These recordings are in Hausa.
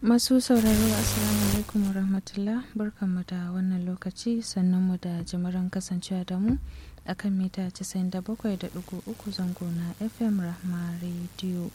Masu sauraro Assalamu alaikum wa rahmatullah barkanmu da wannan lokaci sannunmu da jimirin kasancewa da mu akan mita 97.3 zango na FM Rahma Radio.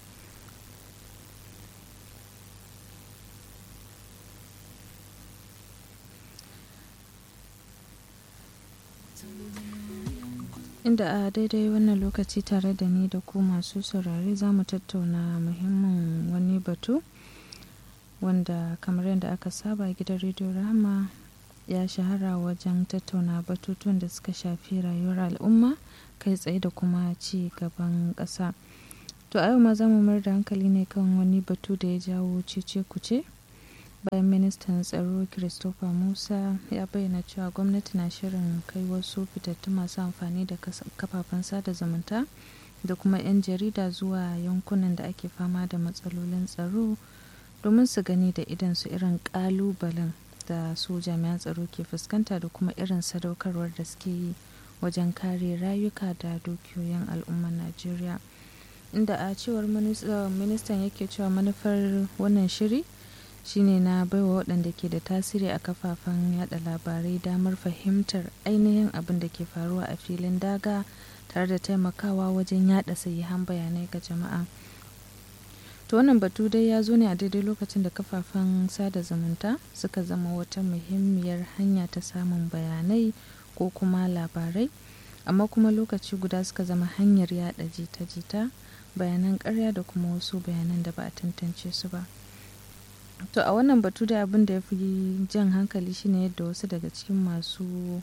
Inda a daidai wannan lokaci tare da ni da ku masu saurare za mu tattauna muhimmin wani batu. wanda kamar yadda aka saba gidan rediyo rahama ya shahara wajen tattauna batutuwan da suka shafi rayuwar al'umma kai tsaye da kuma ci gaban ƙasa to a yau ma za mu mayar da hankali ne kan wani batu da ya jawo cece kuce bayan ministan tsaro christopher musa ya bayyana cewa gwamnati na shirin kai wasu fitattun masu amfani da kafafen sada zumunta da kuma 'yan jarida zuwa yankunan da ake fama da matsalolin tsaro domin su gani da idan su irin kalubalen da su jami'an tsaro ke fuskanta da kuma irin sadaukarwar da suke yi wajen kare rayuka da dukiyoyin al'ummar najeriya inda a cewar ministan yake cewa manufar wannan shiri shine na baiwa waɗanda ke da tasiri a kafafen yada labarai damar fahimtar ainihin abin da ke faruwa a filin daga tare da taimakawa wajen yada sahihan bayanai ga jama'a to wannan batu dai ya zo ne a daidai lokacin da kafafen sada zumunta suka zama wata muhimmiyar hanya ta samun bayanai ko kuma labarai amma kuma lokaci guda suka zama hanyar yada jita-jita bayanan karya da kuma wasu bayanan da ba a tantance su ba to a wannan batu da abin da ya fi jan hankali shine yadda wasu daga cikin masu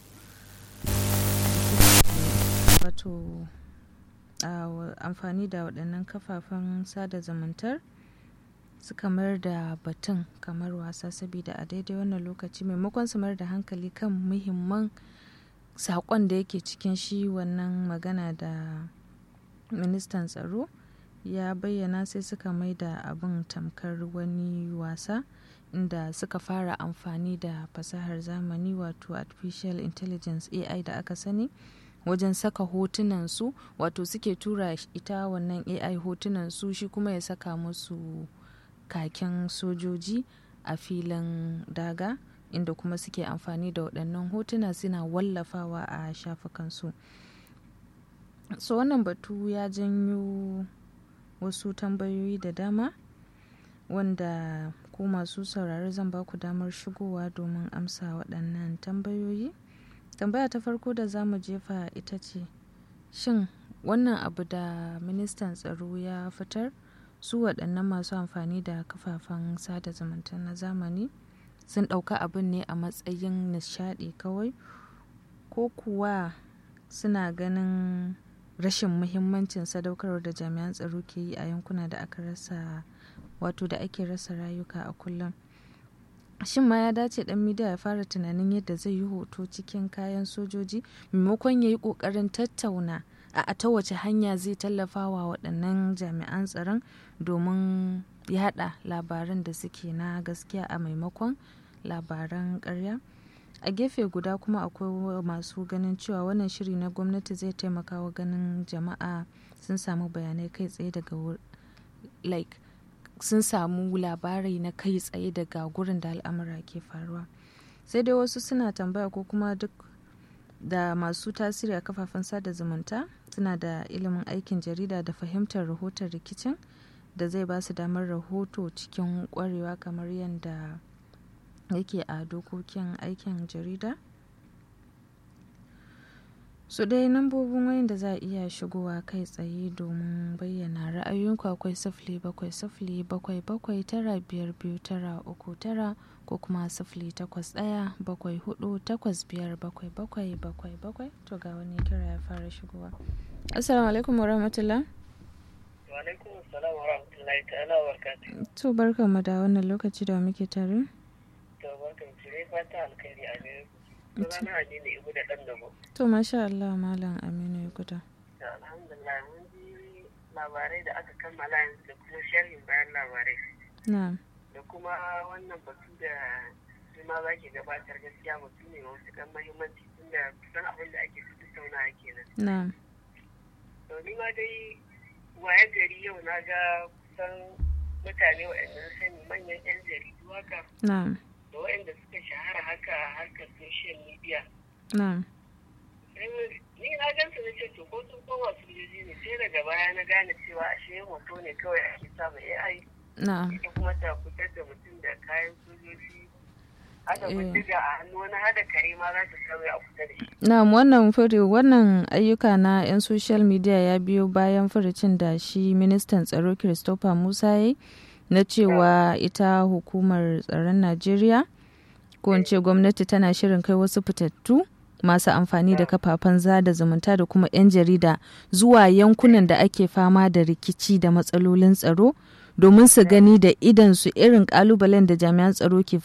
wato Uh, amfani da waɗannan kafafen sada zumuntar suka mayar da batun kamar wasa saboda a daidai wannan lokaci maimakon su mayar da hankali kan muhimman saƙon da yake cikin shi wannan magana da ministan tsaro ya bayyana sai suka mai da abin tamkar wani wasa inda suka fara amfani da fasahar zamani wato artificial intelligence ai da aka sani wajen saka hotunan su wato suke tura ita wannan ai hotunan su shi kuma ya saka musu kakin sojoji a filin daga inda kuma suke amfani da waɗannan hotuna suna wallafawa a shafukansu so wannan batu ya janyo wasu tambayoyi da dama wanda ku masu saurari zan ba ku damar shigowa domin amsa waɗannan tambayoyi tambaya ta farko da za mu jefa ita ce shin wannan abu da ministan tsaro ya fitar su waɗannan masu amfani da kafafen sada zumunta na zamani sun ɗauka abin ne a matsayin nishaɗi kawai ko kuwa suna ganin rashin muhimmancin sadaukarwar da jami'an tsaro ke yi a yankuna da aka rasa wato da ake rasa rayuka a kullum shin ma ya dace dan midiya ya fara tunanin yadda zai yi hoto cikin kayan sojoji maimakon ya yi kokarin tattauna a ta wace hanya zai tallafa wa waɗannan jami'an tsaron domin yada labaran da suke na gaskiya a maimakon labaran karya a gefe guda kuma akwai masu ganin cewa wannan shiri na gwamnati zai taimaka wa ganin jama'a sun samu bayanai kai tsaye daga like sun samu labarai na kai tsaye daga gurin da al'amura ke faruwa sai dai wasu suna tambaya ko kuma duk da masu tasiri a kafafen sada zumunta suna da ilimin aikin jarida da fahimtar rahoton rikicin da zai ba su damar rahoto cikin kwarewa kamar yadda yake a dokokin aikin jarida su so dai nambobin wayan da za a iya shigowa kai tsaye domin bayyana ra'ayoyinku akwai sifili bakwai sifili bakwai bakwai tara biyar biyu tara uku tara ko kuma sifili takwas ɗaya bakwai hudu takwas biyar bakwai bakwai bakwai bakwai to ga wani kira ya fara shigowa assalamu alaikum warahmatullah wa alaikum assalam warahmatullahi ta'ala wa barakatuh to barkan mu da wannan lokaci da muke tare to barkan ki dai fata alkhairi a gare ku sunana Aminu Ibu da ɗan dabo. To masha Allah Malam Aminu ya guda. Alhamdulillah mun ji labarai da aka kammala yanzu da kuma sharhin bayan labarai. Na'am. Da kuma wannan batu da shi ma za ki gabatar gaskiya batu ne wasu kan mahimmanci tunda kusan abin da ake tattauna kenan. Na'am. To ni ma dai waye gari yau na ga kusan mutane waɗanda na sani manyan 'yan jaridu haka na'am da waɗanda suka shahara haka a harkar social media na'am sai mu- ni na gansu na ce to ko sun koma sojoji ne sai daga baya na gane cewa ashe hoto ne kawai ake sa ma AI na'am ita kuma ta fitar da mutum da kayan sojoji hada Eh. bindiga a hannu wani hada kare ma za ta sauya a kusa da shi na'am wannan furi wannan ayyuka na 'yan social media ya biyo bayan furucin da shi ministan tsaro christopher musa ya yi na cewa ita hukumar tsaron najeriya ko in ce gwamnati tana shirin kai wasu fitattu masu amfani da kafafen zada zumunta da kuma 'yan jarida zuwa yankunan da ake fama da rikici da matsalolin tsaro domin su gani da idansu irin kalubalen da jami'an tsaro ke